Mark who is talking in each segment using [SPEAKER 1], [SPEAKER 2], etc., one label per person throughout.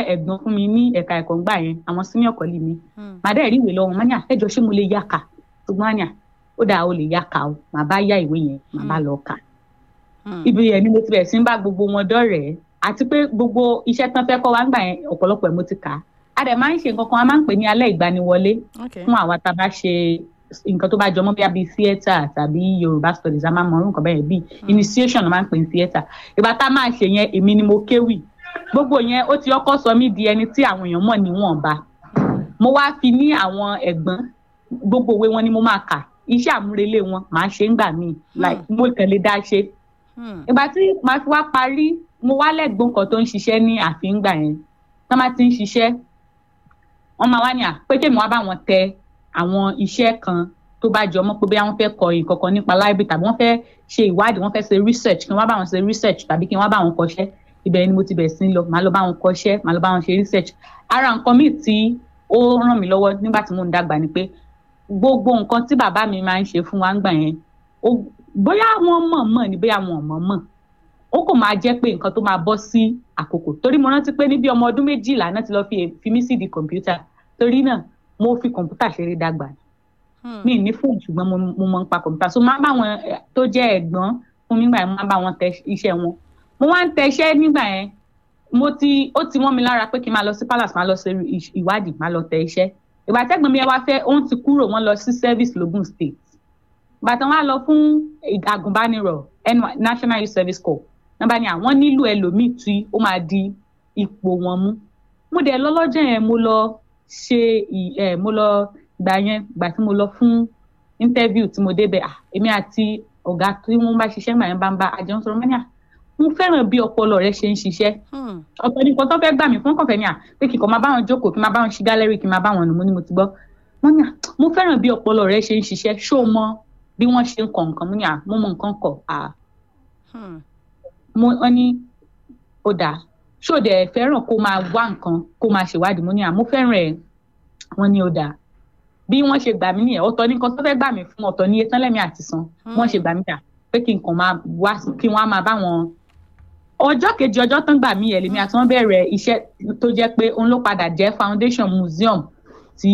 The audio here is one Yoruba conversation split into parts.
[SPEAKER 1] ẹ̀gbọ́n fún mi ní ẹ̀ka ẹ̀kọ́ ńgbà yẹn àwọn senior colleague mi
[SPEAKER 2] Hmm.
[SPEAKER 1] màá dẹ̀ rí ìwé lọ́wọ́ wọn ní à ẹjọ́ ṣé mo lè yá kà ṣùgbọ́n wọn ní à ó dáa ó lè yá kà o màá bá yá ìwé yẹn màá bá lọ kà
[SPEAKER 2] Hmm.
[SPEAKER 1] ibi yẹn ni mo ti bẹ̀rẹ̀ sí ń bá gbogbo wọn dọ́rẹ̀ẹ́ àti pé gbogbo iṣẹ́ tán fẹ́ kọ́ wa ńgbà yẹn ọ̀pọ̀lọpọ̀ ẹ̀ mo ti kà á a dẹ̀ máa ń ṣe nǹkan kan a máa ń pè ní alẹ́ ìgbaniwọlé
[SPEAKER 2] Okay.
[SPEAKER 1] fún àwa tá a bá ṣe nǹkan tó bá jọmọ́ bí i theatre tàbí yorùbá studies a máa mọ orúkọ bẹ́ẹ̀ bíi initiation ló máa ń pè ní theatre ìgbà tá a máa ṣe yẹn èmi ni mo kéwì gbogbo yẹn ó ti ọkọ sọ mí di ẹni tí àwọn èèyàn mọ̀ níwọ̀nba mo wá fi ní àwọn ẹ̀gbọ́n gbogbo òwe wọn ni mo máa kà iṣẹ́ àmúrelé wọn màá ṣe ń gbà míì like mo kàn lè dá ṣe
[SPEAKER 2] Hmm.
[SPEAKER 1] ìgbà tí màá fi wá parí mo wá lẹ́gbọ́n kan tó ń ṣiṣẹ́ ní ààfin gbà yẹn tó máa ti ń ṣiṣẹ́ wọ́n máa wá ní à pé kémi wá bá wọn tẹ àwọn iṣẹ́ kan tó bá jọ mọ́ pé bóyá wọ́n fẹ́ kọ nǹkan kan nípa library tàbí wọ́n fẹ́ ṣe ìwádìí wọ́n fẹ́ ṣe research kí n wá bá wọn ṣe research tàbí kí n wá bá wọn kọṣẹ́ ibẹ̀ ni mo ti bẹ̀rẹ̀ sí ń lọ màá lọ bá wọn kọṣẹ́ màá lọ bá wọn ṣe research ara nǹkan míì tí ó ràn mí lọ́wọ́ nígbà tí mò ń dàgbà ni pé gbogbo nǹkan tí bàbá mi máa ń ṣe fún wa ń gbà yẹn ó- bóyá wọ́n mọ̀ mọ̀ ni bóyá wọn ò mọ̀ mọ̀ ó kò máa jẹ́ pé nǹkan tó máa bọ́ sí àkókò torí mo rántí pé níbi ọmọ ọdún méjìlá náà ti lọ fi fi mí sí di kọ̀ǹpútà torí náà mo fi kọ̀ǹpútà ṣeré dàgbà
[SPEAKER 2] Hmm.
[SPEAKER 1] mi ní fóònù ṣùgbọ́n mo mo mọ̀ nípa kọ̀ǹpútà so máa ń bá wọn eh, tó jẹ́ ẹ̀gbọ́n fún mi nígbà yẹn mo máa ń bá wọn tẹ iṣẹ́ wọn mo wá ń tẹ iṣẹ́ nígbà yẹn mo ti ó ti wọ́n mi lára pé kí n máa lọ sí palace máa lọ ṣe ìṣ- ìwádìí máa lọ tẹ iṣẹ́ ìgbà tẹ́gbọ̀n mi ẹ wá fẹ́ òun ti kúrò wọ́n lọ sí service logun state bàtàn wá lọ fún àgùnbánirọ̀ NY national youth service corps wọn bá ní àwọn nílò ẹlòmíì tí ó máa di ipò wọn mú mo dẹ̀ lọ lọ́jọ́ yẹn mo lọ ṣe ì- ẹ̀ mo lọ gbà yẹn gbà tí mo lọ fún interview tí mo débẹ̀ à èmi àti ọ̀gá tí wọ́n bá ṣiṣẹ́ gbà yẹn bá ń bá àjọ ń sọ̀rọ̀ mọ́ ní à mo fẹ́ràn bí ọpọlọ rẹ ṣe ń ṣiṣẹ́
[SPEAKER 2] Hmm.
[SPEAKER 1] ọ̀tọ̀ ní nǹkan tó fẹ́ gbà mí fún kọ̀fẹ́ ni à pé kí n kàn máa bá wọn jókòó kí n máa bá wọn ṣí gálẹ́rì kí n máa bá wọn nù mo ní mo ti gbọ́ wọ́n ní à mo fẹ́ràn bí ọpọlọ rẹ ṣe ń ṣiṣẹ́ ṣó o mọ bí wọ́n ṣe ń kọ nǹkan mo ní à mo mọ nǹkan kọ à
[SPEAKER 2] Hmm.
[SPEAKER 1] mo wọ́n ní ó dáa ṣó o dẹ̀ fẹ́ràn kó máa wá nǹkan kó máa ṣèwádìí mo ní à mo fẹ́ràn ẹ̀ wọ́n ní ó dáa bí wọ́n ṣe gbà mí nìyẹn ọ̀tọ̀ ní nǹkan tó fẹ́ gbà mí fún ọ̀tọ̀ ní iye tán lẹ́mí àti san wọ́n ṣe gbà mí dà pé kí n kàn máa wá sí- kí wọ́n á máa bá wọn ọjọ́ kejì ọjọ́ tán gbà mí yẹn lèmi àti wọ́n bẹ̀rẹ̀ iṣẹ́ tó jẹ́ pé òun ló padà jẹ́ foundation museum tí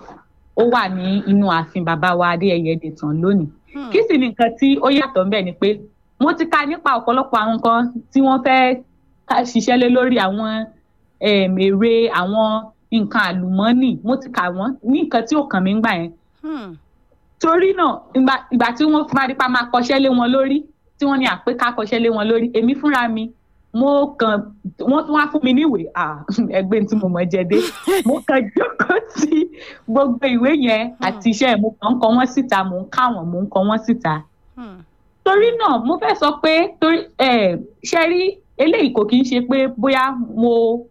[SPEAKER 1] ó wà ní inú ààfin bàbá wa adéyẹyẹ dètàn lónìí
[SPEAKER 2] Hmm.
[SPEAKER 1] kí sì ni nǹkan tí ó yàtọ̀ ńbẹ̀ ni pé mo ti ka nípa ọ̀pọ̀lọpọ̀ àwọn nǹkan tí wọ́n fẹ́ ká- ṣiṣẹ́ lé lórí àwọn em, èrè àwọn nǹkan àlùmọ́ọ́nì mo ti kà wọ́n ní nǹkan tí ò kàn mí ńgbà yẹn
[SPEAKER 2] Hmm.
[SPEAKER 1] torí náà ìgbà ìgbà tí wọ́n fi máa di pa máa kọṣẹ́ lé wọn lórí tí wọ́n ní àpé ká kọṣẹ́ lé wọn lórí èmi fúnra mi mo kàn wọ́n tún wá fún mi níwèé ah ẹgbẹ́ tí mo mọ̀ jẹ dé mo kàn jókòó sí gbogbo ìwé yẹn àti iṣẹ́ yẹn mo kàn ń kọ wọ́n síta mò ń ká wọn mò ń kọ wọ́n síta
[SPEAKER 2] Hmm.
[SPEAKER 1] torí náà mo fẹ́ sọ pé torí ẹ ṣe rí eléyìí kò kí ń ṣe pé bóyá mo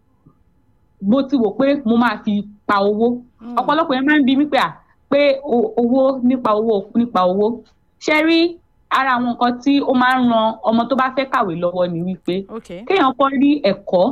[SPEAKER 1] mo ti wò pé mo máa fi pa owó
[SPEAKER 2] Hmm.
[SPEAKER 1] ọ̀pọ̀lọpọ̀ yẹn máa ń bi mí pé à pé o- owó nípa owó nípa owó ṣe rí ara àwọn nǹkan tí ó máa ń ran ọmọ tó bá fẹ́ kàwé lọ́wọ́ ni wípé
[SPEAKER 2] Okay.
[SPEAKER 1] kéèyàn kọ́ rí ẹ̀kọ́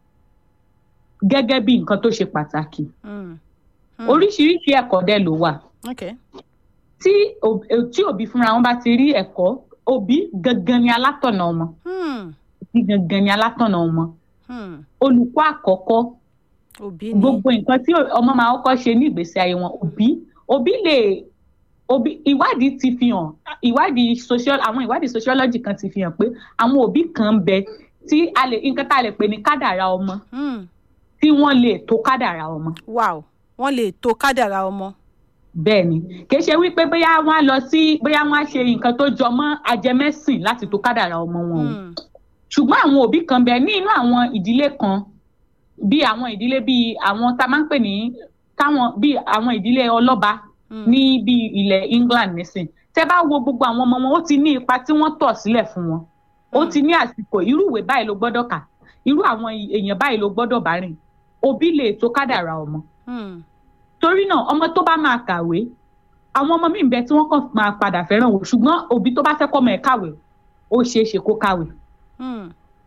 [SPEAKER 1] gẹ́gẹ́ bí nǹkan tó ṣe pàtàkì
[SPEAKER 2] Hmm. Hmm.
[SPEAKER 1] oríṣiríṣi ẹ̀kọ́ dẹ̀ ló wà
[SPEAKER 2] Okay.
[SPEAKER 1] tí òb- eh, tí òbí fúnra wọn bá ti rí ẹ̀kọ́ òbí gangan ni alátọ̀nà ọmọ
[SPEAKER 2] Hmm.
[SPEAKER 1] òbí gangan ni alátọ̀nà ọmọ
[SPEAKER 2] Hmm.
[SPEAKER 1] olùkọ́ àkọ́kọ́
[SPEAKER 2] Òbí ni.
[SPEAKER 1] gbogbo nǹkan tí ọmọ máa kọ́kọ́ ṣe ní ìgbésí ayé wọn òbí òbí lè òbí ìwádìí ti fi hàn ìwádìí social àwọn ìwádìí sociology kan ti fi hàn pé àwọn òbí kan ń bẹ tí a lè nǹkan tá a lè pè ní kádàrá ọmọ
[SPEAKER 2] Hmm.
[SPEAKER 1] tí wọ́n lè tó kádàrá ọmọ
[SPEAKER 2] Wow. Wọ́n lè to kádàrá ọmọ.
[SPEAKER 1] bẹ́ẹ̀ ni kì í ṣe wípé bóyá wọ́n á lọ sí bóyá wọ́n á ṣe nǹkan tó jọ mọ́ ajẹmẹ́sìn láti tó kádàrá ọmọ wọn o
[SPEAKER 2] Hmm.
[SPEAKER 1] ṣùgbọ́n àwọn òbí kan bẹ ní inú àwọn ìdílé kan bí àwọn ìdílé bíi àwọn tá a máa ń pè ní táwọn bíi àwọn ìdílé ọlọ́ba
[SPEAKER 2] Hmm.
[SPEAKER 1] ní bíi ilẹ̀ England nísìn tẹ́ bá wo gbogbo àwọn ọmọ wọn ó ti ní ipa tí wọ́n tọ̀ sílẹ̀ fún wọn ó
[SPEAKER 2] Hmm.
[SPEAKER 1] ti ní àsìkò irú ìwé báyìí ló gbọ́dọ̀ kà irú àwọn èèyàn báyìí ló gbọ́dọ̀ bá rìn òbí lè tó kádàrá ọmọ
[SPEAKER 2] Hmm.
[SPEAKER 1] torí náà ọmọ tó bá máa kàwé àwọn ọmọ míì ń bẹ tí wọ́n kàn máa padà fẹ́ràn wò ṣùgbọ́n òbí tó bá fẹ́ kọ́ ọmọ ẹ̀ kàwé ó ṣeé ṣe kó kàwé
[SPEAKER 2] Hmm.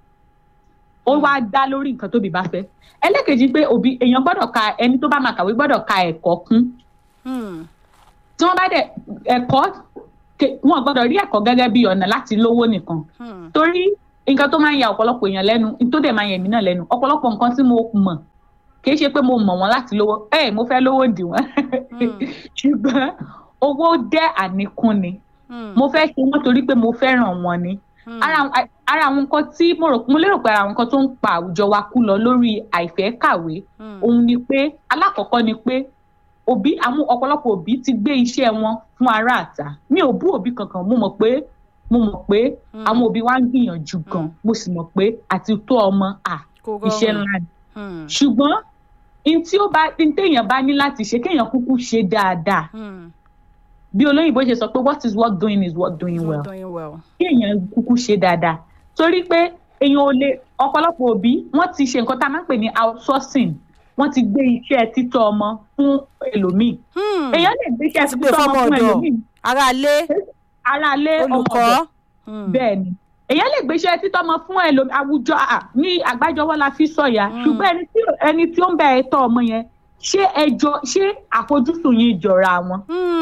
[SPEAKER 1] ó wá dá lórí nǹkan tóbi bá fẹ́ ẹlẹ́kejì pé òbí èèyàn gbọ́dọ̀ ka ẹni tó bá máa kàwé gbọ́dọ̀ ka ẹ̀kọ́ kún
[SPEAKER 2] Hmm.
[SPEAKER 1] tí wọ́n bá dẹ̀ ẹ̀kọ́ ke- wọn gbọ́dọ̀ rí ẹ̀kọ́ gẹ́gẹ́ bí ọ̀nà láti lówó nìkan
[SPEAKER 2] Hmm.
[SPEAKER 1] torí nǹkan tó máa ń ya ọ̀pọ̀lọpọ̀ èèyàn lẹ́nu tó dẹ̀ máa ń yà mí náà lẹ́nu ọ̀pọ̀lọpọ̀ nǹkan tí mo mọ̀ kì í ṣe pé mo mọ̀ wọ́n láti lówó ẹ mo fẹ́ lówó dì wọ́n ṣùgbọ́n owó jẹ́ àníkún ni mo fẹ́ ṣe wọ́n torí pé mo fẹ́ràn wọn ni ara ara àwọn nǹkan tí mo rò mo lérò pé ara àwọn nǹkan tó ń pa àwùjọ wa kú lọ lórí àìfẹ́ kàwé òun ni pé alákọ̀ọ́kọ́ ni pé òbí àwọn ọ̀pọ̀lọpọ̀ òbí ti gbé iṣẹ́ wọn fún ará àta mi ò bú òbí kankan mo mọ̀ pé mo mọ̀ pé àwọn òbí wa ń gbìyànjú gan mo sì mọ̀ pé àti tó ọmọ à iṣẹ́ ńlá ni ṣùgbọ́n n tí ó bá n téèyàn bá ní láti ṣe kéèyàn kúkú ṣe dáadáa bí olóyìnbó ṣe sọ pé what is worth doing is worth doing well kéèyàn kúkú ṣe dáadáa torí pé èèyàn ò lè ọ̀pọ̀lọpọ̀ òbí wọ́n ti ṣe nǹkan tá a máa ń pè ní outsourcing wọ́n ti gbé iṣẹ́ títọ́ ọmọ fún ẹlòmíì èèyàn lè gbé iṣẹ́ títọ́ ọmọ fún ẹlòmíì
[SPEAKER 2] aráalé
[SPEAKER 1] aráalé
[SPEAKER 2] olùkọ́
[SPEAKER 1] bẹ́ẹ̀ ni èèyàn lè gbé iṣẹ́ títọ́ ọmọ fún ẹlòmíì àwùjọ ní àgbájọwọ́ la fi sọ̀yà ṣùgbọ́n ẹni tí ó ń bẹ ẹ̀tọ́ ọmọ yẹn ṣé ẹjọ́ ṣé àfojúsùn yìí jọra wọn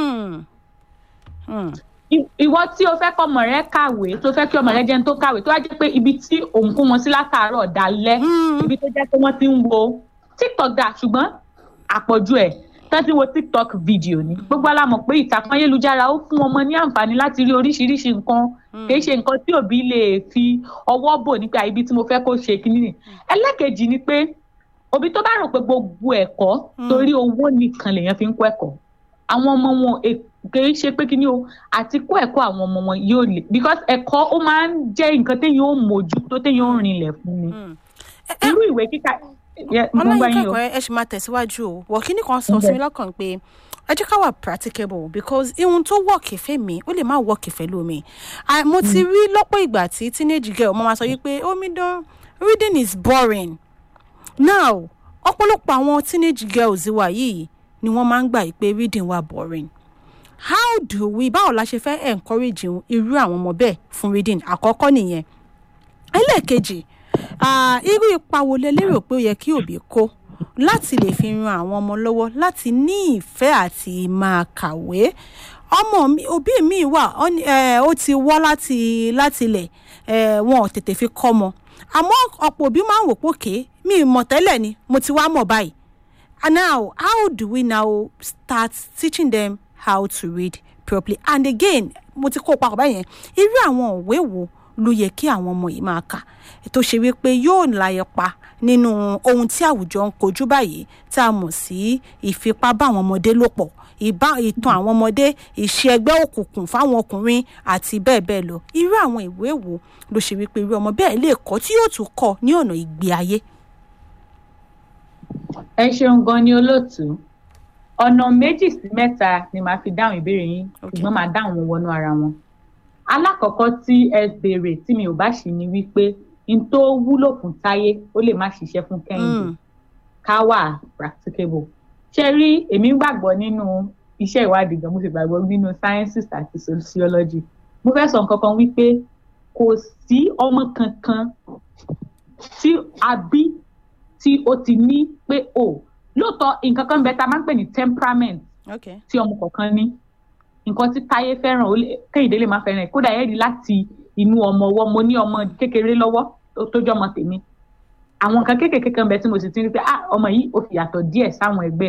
[SPEAKER 1] ìwọ tí o fẹ́ kọ́ ọmọ rẹ kàwé tó fẹ́ kí ọmọ rẹ jẹun tó kàwé tó wá jẹ́ pé ibi tí òun kó wọn sí látàárọ̀ dalẹ́ ibi tó jẹ́ pé wọ́n ti ń wo tiktok dà ṣùgbọ́n àpọ̀jù ẹ̀ tó ti wo tiktok fídíò ni gbogbo alámọ̀ pé ìtàkùn ayélujára ó fún ọmọ ní àǹfààní láti rí oríṣiríṣi nǹkan kì í ṣe nǹkan tí òbí lè fi ọwọ́ bò nípa ibi tí mo fẹ́ kó ṣe kínní ni ẹlẹ́kejì ni pé òbí tó bá rò pé gbogbo ẹ̀kọ́ torí owó nìkan lèèyàn fi ń kọ́ ẹ̀kọ́ àwọn ọmọ wọn kìí ṣe pé kí ni o àti kó ẹ̀kọ́ àwọn ọmọ wọn yóò lè because ẹ̀kọ́ ó máa ń jẹ́ nǹkan téèyàn ó mójú tó téèyàn ó rinlẹ̀ fún ni irú ìwé kíkà
[SPEAKER 2] ọlọ́yin kẹ́kọ̀ọ́ ẹ ṣì máa tẹ̀síwájú o wọ̀ kíní kan sọ sí mi lọ́kàn pé ẹ jẹ́ ká wà practicable because ihun tó wọ́ọ̀kì fẹ́ mi ó lè má wọ́ọ̀kì fẹ́ lómi mo ti rí lọ́pọ̀ ìgbà tí teenage girl mo máa sọ wípé omidan reading is boring now ọ̀pọ̀lọpọ̀ àwọn teenage girls wa yìí ni wọ́n máa ń gbà pé reading wa boring how do we báwo la ṣe fẹ́ encourage irú àwọn ọmọ bẹ́ẹ̀ fún reading àkọ́kọ́ nìyẹn ẹlẹ́ẹ̀kejì irú ipa wo lẹ lérò pé ó yẹ kí òbí kó láti lè fi ran àwọn ọmọ lọ́wọ́ láti ní ìfẹ́ àti máa kàwé ọmọ òbí mi wà ó ti wọ́ láti láti ilẹ̀ wọn ò tètè fi kọ́ mọ àmọ́ ọ̀pọ̀ òbí máa ń wò pókè mi mọ̀ tẹ́lẹ̀ ni mo ti wá mọ̀ báyìí and now how do we now start teaching them how to read properly and again mo ti kó papọ̀ báyẹn irú àwọn òwe wo ló yẹ kí àwọn ọmọ yìí máa kà tó ṣe wípé yóò láyẹ pa nínú ohun tí àwùjọ ń kojú báyìí tá a mọ̀ sí ìfipá bá àwọn ọmọdé lò pọ̀ ìbá ìtàn àwọn ọmọdé ìṣe ẹgbẹ́ òkùnkùn fáwọn ọkùnrin àti bẹ́ẹ̀ bẹ́ẹ̀ lọ irú àwọn ìwé wo ló ṣe wípé irú ọmọ bẹ́ẹ̀ lè kọ́ tí yóò tún kọ́ ní ọ̀nà ìgbé ayé.
[SPEAKER 1] ẹ ṣeun gan ni olóòtú ọ̀nà méjì sí mẹ́ta ni màá fi dáhùn ìbéèrè yín ṣùgbọ́n màá dáhùn wọn wọnú ara wọn. alákọ̀ọ́kọ́ tí ẹ béèrè tí mi ò bá ṣì ní wípé n tó wúlò fún táyé ó lè má ṣiṣẹ́ fún kẹ́hìndé ká wà practicable. ṣé rí èmi gbàgbọ́ nínú iṣẹ́ ìwádìí gan mo sì gbàgbọ́ nínú sciences àti sociology. mo fẹ́ sọ nǹkan kan wípé kò sí ọmọ kankan tí a bí tí ó ti ní pé o. Oh, lóòótọ́ nǹkan kan bẹ tá a máa ń pè ní temperament tí ọmọ kọ̀ọ̀kan ní nǹkan tí táyé fẹ́ràn kéyìndé lè má fẹ́ràn ẹ̀ kódà ẹ̀ rí láti inú ọmọ ọwọ́ mo ní ọmọ kékeré lọ́wọ́ tó jọ́ ọmọ tèmi àwọn nǹkan kéékèèké kan bẹ tí mo sì ti rí pé ah ọmọ yìí ó fi yàtọ̀ díẹ̀ sáwọn ẹgbẹ́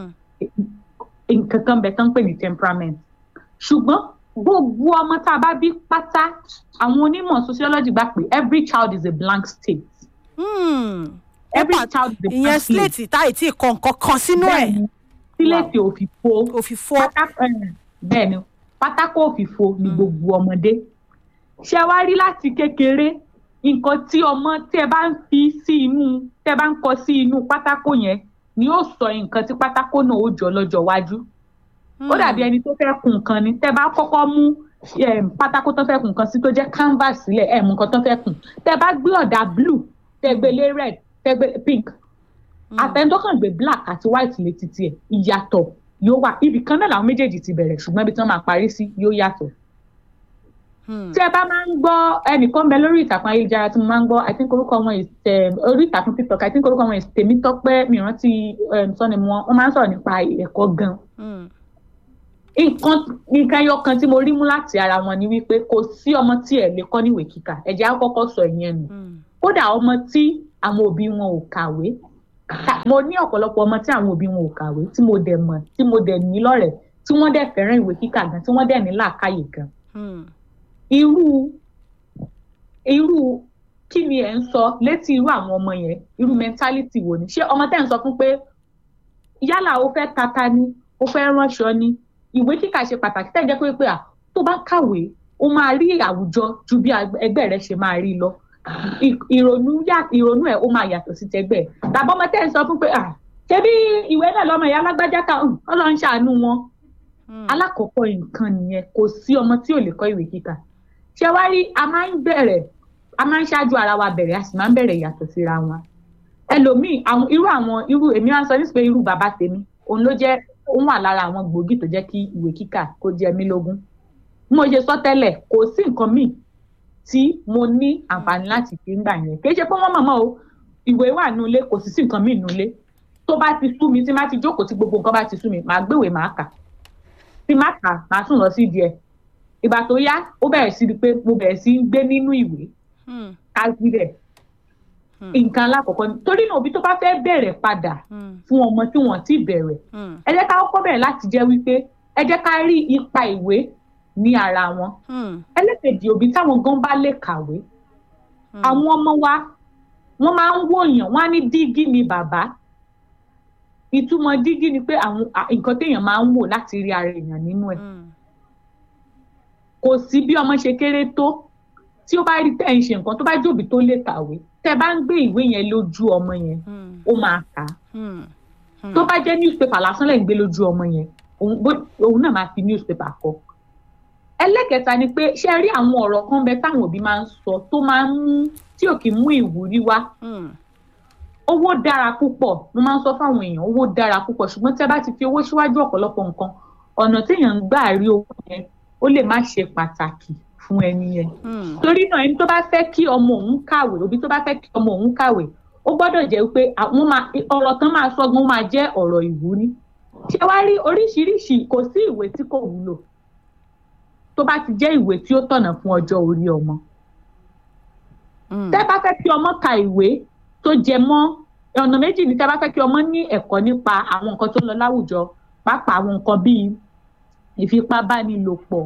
[SPEAKER 1] nǹkan kan bẹ tó ń pè ní temperament ṣùgbọ́n gbogbo ọmọ tá a bá bí pátá àwọn onímọ̀ sociology gbà pé every child is a blank state.
[SPEAKER 2] Hmm every child is a ìyẹn slate táyì tí kọ nǹkan kan sínú ẹ.
[SPEAKER 1] sílẹ̀tì òfìfo
[SPEAKER 2] òfìfo
[SPEAKER 1] bẹ́ẹ̀ ni pátákó òfìfo ni gbogbo ọmọdé ṣé wá rí láti kékeré nǹkan tí ọmọ tí ẹ bá ń fi sí inú tí ẹ bá ń kọ sí inú pátákó yẹn ni yóò sọ nǹkan tí pátákó náà ó jọ lọ́jọ́ iwájú ó dàbí ẹni tó fẹ́ kun nǹkan ni tẹ́ bá kọ́kọ́ mú pátákó tó fẹ́ kun nǹkan sí tó jẹ́ canvas sílẹ̀ ẹ̀ mú nǹkan tó fẹ́ kun tẹ́ bá gbé ọ̀dà blue tẹ́ gbé lé red tẹgbẹ pink àtẹnudọ́kàn gbé black àti white létí tiẹ̀ ìyàtọ̀ yóò wà ibì kan náà làwọn méjèèjì ti bẹ̀rẹ̀ ṣùgbọ́n ibi tí wọ́n máa parí sí yóò yàtọ̀. tí ẹ bá máa ń gbọ́ ẹnìkan bẹ lórí ìtàkùn ayélujára tí mo máa ń gbọ́ i think orúkọ wọn orí ìtàkùn tiktok i think orúkọ wọn tèmítọ́pẹ́ mìíràn tí sọ́ni wọn wọ́n máa ń sọ̀rọ̀ nípa ẹ̀kọ́ gan. nǹkan nǹkan ẹyọ kan tí mo rí mú láti ara wọn ni wípé kò sí ọmọ tí ẹ lè kọ́ níwèé kíkà ẹ̀jẹ̀ á kọ́kọ́ sọ ìyẹn nù kódà ọmọ tí àwọn òbí wọn ò kàwé mo ní ọ̀pọ̀lọpọ̀ ọmọ tí àwọn òbí wọn ò kàwé tí mo dẹ̀ mọ̀ tí mo dẹ̀ ní lọ́rẹ̀ẹ́ tí wọ́n dẹ̀ fẹ́ràn ìwé kíkà gan tí wọ́n dẹ̀ ní làákàyè gan. irú irú kí ni ẹ̀ ń sọ létí irú àwọn ọmọ yẹn irú mentality wo ni ṣé ọmọ tẹ́ ń sọ fún pé yálà ó fẹ́ tata ni ó fẹ́ ránṣọ ni ìwé kíkà ṣe pàtàkì tẹ́ jẹ́ pé pé à tó bá kàwé ó máa rí àwùjọ ju bí ẹgbẹ́ rẹ ṣe máa rí lọ ìrònú ìrònú ẹ̀ ó máa yàtọ̀ sí tẹgbẹ́ tàbí ọmọ tẹ́ ń sọ fún pé à ṣé bí ìwé náà lọ́mọ ìyá alágbájá ká ọlọ́run ṣàánú wọn alákọ̀ọ́kọ́ nǹkan nìyẹn kò sí ọmọ tí ò lè kọ́ ìwé kíkà ṣé wá rí a máa ń bẹ̀rẹ̀ a máa ń ṣáájú ara wa bẹ̀rẹ̀ a sì máa ń bẹ̀rẹ̀ yàtọ̀ síra wọn ẹlòmíì àwọn irú àwọn irú èmi máa ń sọ ní pé irú bàbá tèmi òun ló jẹ́ òun wà lára àwọn gbòógì tó jẹ́ kí ìwé kíkà kó jẹ mí lógún mo ṣe sọ tẹ́lẹ̀ kò sí nǹkan míì tí mo ní àǹfààní láti fi ń gbà yẹn kì í ṣe pé wọ́n mọ̀mọ́ o ìwé wà nulẹ̀ kò sì sí nǹkan míì nulẹ̀ tó bá ti sú mi tí má ti jókòó tí gbogbo nǹkan bá ti sú mi màá gbéwèé màá kà tí má kà màá sùn lọ sí díẹ̀ ìgbà tó yá ó bẹ̀rẹ̀ sí pé mo bẹ̀rẹ̀ sí gbé nínú ìwé káàkiri rẹ̀ nǹkan alákọ̀ọ́kọ́ ni torí náà òbí tó bá fẹ́ bẹ̀rẹ̀ padà fún ọmọ tí wọ́n ti bẹ̀rẹ̀ ẹ jẹ́ ká kọ́kọ́ bẹ̀rẹ̀ láti jẹ́ wípé ẹ jẹ́ ká rí ipa ìwé ní ara wọn ẹlẹ́kẹ̀jì òbí táwọn gan bá lè kàwé àwọn ọmọ wa wọ́n máa ń wòyàn wọ́n á ní dígí ni bàbá ìtumọ̀ dígí ni pé àwọn nǹkan téèyàn máa ń wò láti rí ara èèyàn nínú ẹ̀ kò sí bí ọmọ ṣe kéré tó tí ó bá rí tẹ́ ń ṣe nǹkan tó bá jòbí tó lè kàwé tẹ́ bá ń gbé ìwé yẹn lójú ọmọ yẹn ó máa kà á tó bá jẹ́ newspaper lásán lẹ̀ ń gbé lójú ọmọ yẹn òun náà máa fi newspaper kọ ẹlẹ́kẹta ni pé ṣé rí àwọn ọ̀rọ̀ kan bẹ táwọn òbí máa ń sọ tó máa ń mú tí ò kì í mú ìwúrí wá owó dára púpọ̀ mo máa ń sọ fáwọn èèyàn owó dára púpọ̀ ṣùgbọ́n tí a bá ti fi owó síwájú ọ̀pọ̀lọpọ̀ nǹkan ọ̀nà téèyàn ń gbà rí owó yẹn ó lè má ṣe pàtàkì fún ẹni yẹn torí náà ẹni tó bá fẹ́ kí ọmọ òun kàwé òbí tó bá fẹ́ kí ọmọ òun kàwé ó gbọ́dọ̀ jẹ́ pé àwọn máa ọ̀rọ̀ tán máa sọ́gun máa jẹ́ ọ̀rọ̀ ìwúrí ṣé wá rí oríṣiríṣi kò sí ìwé tí kò wúlò tó bá ti jẹ́ ìwé tí ó tọ̀nà fún ọjọ́ orí ọmọ tẹ́ bá fẹ́ kí ọmọ ka ìwé tó jẹ mọ́ ọ̀nà méjì ni tẹ́ bá fẹ́ kí ọmọ ní ẹ̀kọ́ nípa àwọn nǹkan tó ń lọ láwùjọ pàápàá àwọn nǹkan bíi ìfipábánilòpọ̀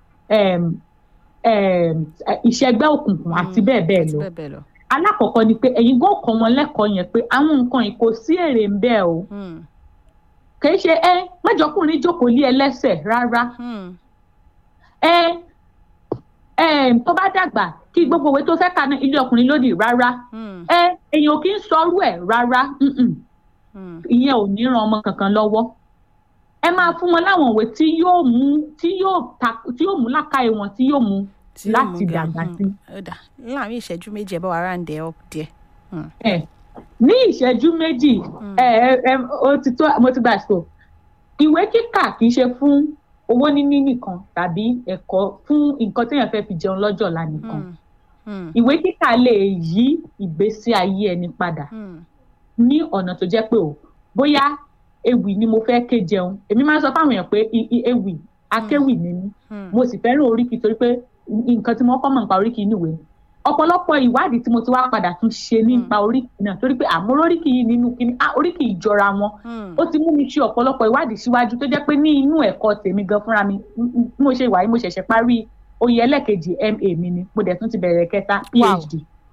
[SPEAKER 1] ìṣẹ́gbẹ́ òkùnkùn àti bẹ́ẹ̀ bẹ́ẹ̀ lọ alákọ̀ọ́kọ́ ni pé ẹ̀yin gbọ́ kọ́ wọn lẹ́kọ̀ọ́ yẹn pé àwọn nǹkan yìí kò sí èrè ń bẹ́ẹ̀ o kìí ṣe ẹ mẹ́jọkùnrin jókòó lé ẹlẹ́sẹ̀ rárá ẹ ẹ tó bá dàgbà kí gbogbo òwe tó fẹ́ kà ní ilé ọkùnrin lódì rárá ẹ èèyàn ò kí ń sọrú ẹ̀ rárá ìyẹn ò ní ran ọmọ kankan lọ́wọ́ ẹ máa fún wọn láwọn òwe tí yóò mú tí yóò ta tí yóò mú làkàyè wọn tí yóò mú láti dàgbà sí.
[SPEAKER 2] láàrin ìṣẹ́jú méjì ẹ bá wa ráǹdẹ̀ ọ́ díẹ̀.
[SPEAKER 1] ní ìṣẹ́jú méjì mo ti gbà sọ ìwé kíkà kì í ṣe fún owó níní nìkan tàbí ẹ̀kọ́ fún nǹkan téèyàn fẹ́ fi jẹun lọ́jọ́ ọ̀la nìkan ìwé kíkà lè yí ìgbésí ayé ẹni padà ní ọ̀nà tó jẹ́ pé o bóyá ewì ni mo fẹ́ ké jẹun èmi máa ń sọ fáwọn èèyàn pé ewì akéwì ni mí mo sì fẹ́ràn oríkì torí pé nǹkan tí mo kọ́ mọ̀ nípa oríkì níwèé ni ọ̀pọ̀lọpọ̀ ìwádìí tí mo ti wá padà tún ṣe nípa oríkì náà torí pé àmọ́ oríkì yìí nínú kíní oríkì ìjọra wọn ó ti mú mi ṣe ọ̀pọ̀lọpọ̀ ìwádìí síwájú tó jẹ́ pé ní inú ẹ̀kọ́ tèmi gan fúnra mi mo ṣe ìwà yìí mo ṣẹ̀ṣẹ̀ parí oyè ẹlẹ́kejì ma mi ni mo dẹ̀ tún ti bẹ̀rẹ̀ kẹta phd.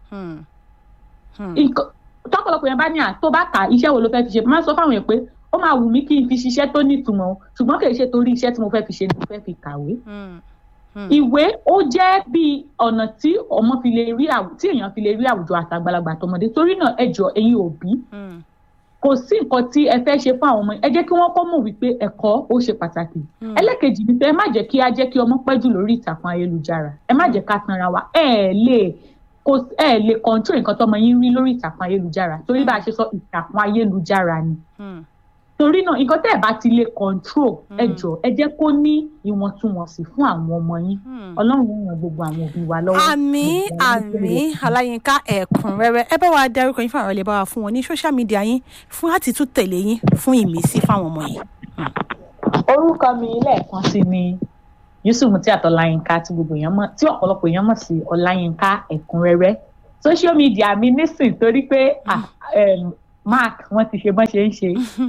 [SPEAKER 1] tọ́pọ̀lọpọ̀ yẹn bá ní à tó bá kà iṣẹ́ wo ló fẹ́ fi ṣe máa sọ fáwọn yẹn pé ó máa wù mí kí n fi ṣiṣẹ́ tó nítumọ̀ ṣùgbọ́n kì í ṣe torí iṣẹ́ tí mo fẹ́ fi ṣe ni mo fẹ́ fi kàwé ìwé ó jẹ́ bí ọ̀nà tí ọmọ fi lè rí tí èèyàn fi lè rí àwùjọ àtàgbàlagbà tọmọdé torí náà ẹ jọ ẹ̀yin òbí kò sí nǹkan tí ẹ fẹ́ ṣe fún àwọn ọmọ ẹ jẹ́ kí wọ́n kọ́ mọ̀ wípé ẹ̀kọ́ ó ṣe pàtàkì ẹlẹ́kejì ni pé ẹ má jẹ́ kí á jẹ́ kí ọmọ pẹ́ jù lórí ìtàkùn ayélujára ẹ má jẹ́ ká tanra wa ẹ lè kò ẹ lè control nǹkan tọmọ yín rí lórí ìtàkùn ayélujára torí bá a ṣe sọ ìtàkùn ayélujára ni torí náà nǹkan tẹ́ ẹ̀ bá ti lè control ẹ jọ ẹ jẹ́ kó ní ìwọ̀ntúnwọ̀nsì fún àwọn ọmọ yín ọlọ́run ó ràn gbogbo àwọn òbí wa lọ́wọ́.
[SPEAKER 2] àmì àmì aláyínká ẹ̀kúnrẹ́rẹ́ ẹ bá wa dárúkọ yín fún àwọn ilé bá wa fún wọn ní social media yín fún láti tún tẹ̀lé yín fún ìmísí fáwọn ọmọ yìí.
[SPEAKER 1] orúkọ mi lẹ́ẹ̀kan sí ni yusuf mutiat ọláyínká tí gbogbo èèyàn mọ̀ tí ọ̀pọ̀lọpọ̀ èèyàn mọ̀ sí ọláyínká ẹ̀kúnrẹ́rẹ́ social media mi nísìn torí pé mark wọ́n ti ṣe bọ́n ṣe ń ṣe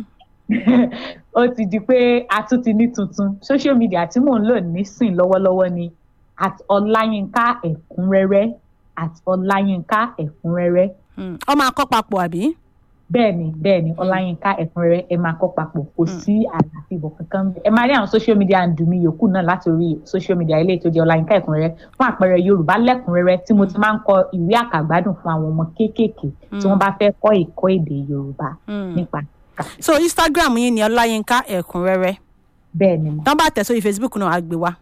[SPEAKER 1] ó ti di pé a tún ti ní tuntun social media tí mò ń lò nísìn lọ́wọ́lọ́wọ́ ni at ọláyínká ẹ̀kúnrẹ́rẹ́ at ọláyínká ẹ̀kúnrẹ́rẹ́
[SPEAKER 2] ọ máa kọ́ papọ̀ àbí.
[SPEAKER 1] bẹ́ẹ̀ni bẹ́ẹ̀ni ọláyínká ẹ̀kúnrẹ́rẹ́ ẹ máa kọ́ papọ̀ kò sí àlàfíbọ̀ kankan ẹ máa rí àwọn social media àǹdùmí yòókù náà láti orí social media ilé tó jẹ́ ọláyínká ẹ̀kúnrẹ́rẹ́ fún àpẹẹrẹ yorùbá lẹ́kúnrẹ́rẹ́ tí mo ti máa ń kọ ìwé àkàgbádùn fún àwọn ọmọ kéékèèké tí wọ́n bá fẹ́ kọ́ ìkọ́ èdè yorùbá nípa
[SPEAKER 2] so instagram yín ni ọláyínká ẹ̀kúnrẹ́rẹ́
[SPEAKER 1] bẹ́ẹ̀ni mo.
[SPEAKER 2] tán bá tẹ̀ sórí facebook náà á gbé wá.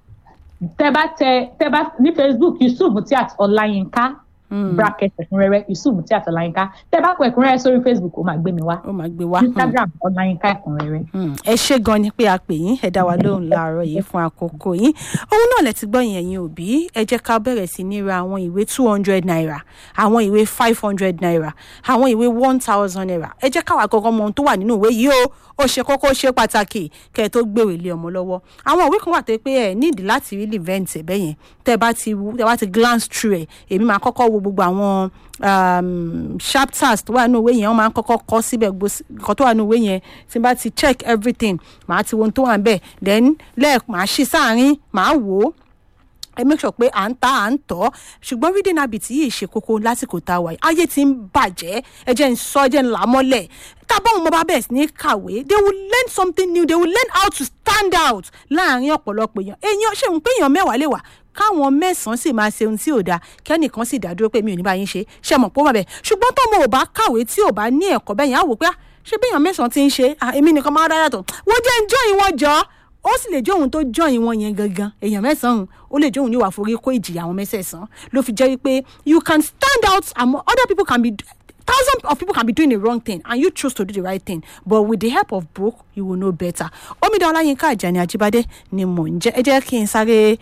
[SPEAKER 1] tẹ bá tẹ tẹ bá ní facebook yusuf tí àti ọláyínká bracket ẹ̀kúnrẹ́rẹ́ yusuf tí àti ọláyínká tẹ bá kọ ẹ̀kúnrẹ́rẹ́ sórí facebook ó máa gbé mi wá
[SPEAKER 2] ó máa gbé wá.
[SPEAKER 1] instagram ọláyínká ẹ̀kúnrẹ́rẹ́.
[SPEAKER 2] ẹ ṣé gan ni pé a pè yín ẹ dá wa lóhùn láàárọ̀ yìí fún àkókò yín òun náà lẹ ti gbọ́ yẹn ẹ̀yin òbí ẹ jẹ́ ká bẹ̀rẹ̀ sí ní ra àwọn ìwé two hundred naira àwọn ìwé five hundred naira àwọn ìwé one thousand naira ẹ jẹ́ káwa gangan mọ ohun tó wà nínú ìwé yìí o ó ṣe kókó ṣe pàtàkì kẹ́ ẹ tó gbèrò ilé ọmọ lọ́wọ́ àwọn ìwé kan wà tó pé ẹ nídìí láti rí event ẹ bẹ́yẹn tẹ́ bá ti tẹ́ bá ti glance through ẹ̀ èmi máa kọ́kọ́ wo gbogbo àwọn um, chapters tó wà nínú ìwé yẹn wọ́n máa ń kọ́kọ́ kọ́ síbẹ̀ nǹkan tó wà nínú ìwé yẹn tí n bá ti check everything màá ti wo ohun tó wà níbẹ̀ then lẹ́ẹ̀ màá ṣí sáàárín màá wò ó ẹ make sure pé à ń ta à ń tọ́ ṣùgbọ́n reading habit yìí ṣe kókó lásìkò tá a wà yìí ayé ti ń bàjẹ́ ẹ jẹ́ ń sọ ẹ jẹ́ ń là á mọ́lẹ̀ tábọ̀ wọn bá bẹ̀rẹ̀ sí ní kàwé they will learn something new they will learn how to stand out láàrin ọ̀pọ̀lọpọ̀ èèyàn èèyàn ṣe ń pé èèyàn mẹ́wàá lè wà káwọn mẹ́sàn-án sì máa ṣe ohun tí ò dáa kẹ́nìkan sì dá dúró pé mi ò ní bá yín ṣe ṣe mọ̀ pé ó wà bẹ́ẹ̀ ṣùgbọ́n tọ́mọ ò bá kàwé tí ò bá ní ẹ̀kọ́ bẹ́ẹ̀ yẹn á wò pé ṣé bí èèyàn mẹ́sàn-án ti ń ṣe èmi nìkan máa dá yàtọ̀ wọ́n jẹ́ ń jọ́ ìwọ̀n jọ́ ó sì lè jẹ́ òun tó jọyìn wọn yẹn gangan èèyàn mẹ́sàn-án ó lè jẹ́ òun yóò wá forí kó ìjìyà àwọn mẹ́sẹ̀sán ló fi jẹ́ wípé you can stand out and other people can be thousands of people can be doing the wrong thing and you choose to do the right thing but with the help of book you will know better omidan ọláyínká àjàní ajíbádé ni mò ń jẹ́ ẹ jẹ́ kí n sáré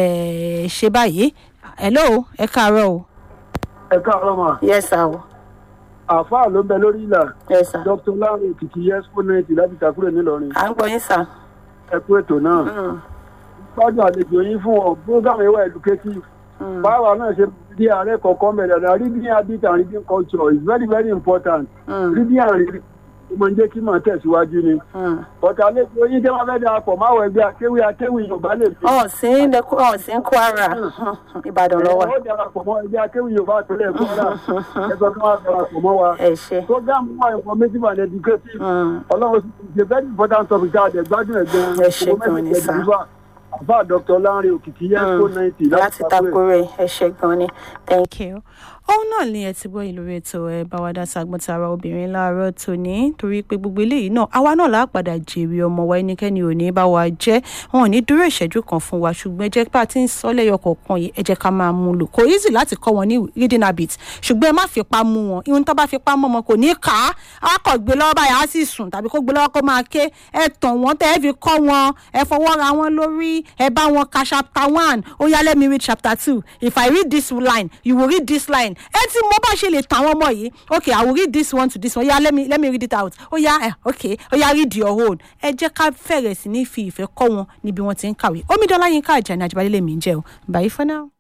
[SPEAKER 2] ṣe báyìí hello ẹ káàárọ̀ o.
[SPEAKER 3] ẹ káàárọ̀ mà.
[SPEAKER 2] yes sir o.
[SPEAKER 3] àáfàá ló ń bẹ lórí ìlà.
[SPEAKER 2] yes sir.
[SPEAKER 3] dr lawrence kìkì yẹsùn náà ti láti takúrò nílọrin.
[SPEAKER 2] à ń gbọ́ yín sir.
[SPEAKER 3] ẹ kú ètò náà. gbádùn àlejò yín fún ọ program ìwà educative. báwa náà ṣe bí ààrẹ kọ̀ọ̀kan bẹ̀rẹ̀ náà reading habit and reading culture is very very important. reading and reading ó máa ń jẹ́ kí màá tẹ̀síwájú ni. ọ̀tà àlejò yín jẹ́ máa fẹ́ darapọ̀ máwọ̀ ẹgbẹ́ akéwì akéwì yorùbá lè fi.
[SPEAKER 2] ọ̀sìn ọ̀sìn kwara ìbàdàn lọ́wọ́.
[SPEAKER 3] ó darapọ̀ mọ́ ẹgbẹ́ akéwì yorùbá àtúnlẹ̀ kwara ẹgbẹ́ tó wà darapọ̀ mọ́ wa.
[SPEAKER 2] ẹ ṣe.
[SPEAKER 3] program wa informative and educative ọlọ́run is a very important topic tá a dẹ̀ gbádùn ẹ̀gbẹ́
[SPEAKER 2] ẹ ṣe gan ni sá
[SPEAKER 3] àbá dr lanre òkìkí yẹn kó ninety
[SPEAKER 2] láti takore ẹ ṣe gan ni thank you òun náà ni ẹ ti gbọ́ ìlú rẹ̀ tó ẹ bá wa dá sagbọ́ntara obìnrin láàárọ̀ tòní torí pé gbogbo eléyìí náà àwa náà láà padà jèrè ọmọ wa ẹnikẹ́ni ò ní bá wa jẹ́ wọn ò ní dúró ìṣẹ́jú kan fún wa ṣùgbọ́n ẹ jẹ́ pé a ti ń sọ lẹ́yọ kọ̀ọ̀kan yìí ẹ jẹ́ ká máa mú lò kò easy láti kọ́ wọn ní reading habit ṣùgbọ́n ẹ má fipá mú wọn ihun tó bá fipá mọ́ wọn kò ní kà á awakọ̀ gbé lọ́wọ́ báyìí á sì sùn tàbí kó gbé lọ́wọ́ kó máa ké ẹ tàn wọ́n tẹ́ ẹ fi kọ́ wọn ẹ fọwọ́ ra wọn lórí ẹ bá wọn ka chapter one ó yá let me read chapter two if I read this line you will read this line ẹ ti mọ bá ṣe lè tà àwọn ọmọ yìí okay i will read this one to this one yeah let me let me read it out ó yá ẹ okay ó yá read your own ẹ jẹ́ ká fẹ̀rẹ̀ sí ní fi ìfẹ́ kọ́ wọn níbi wọ́n ti ń kàwé omidan láyínká àjàní àjẹbálẹ̀ lèmi ń jẹ́ o bye for now.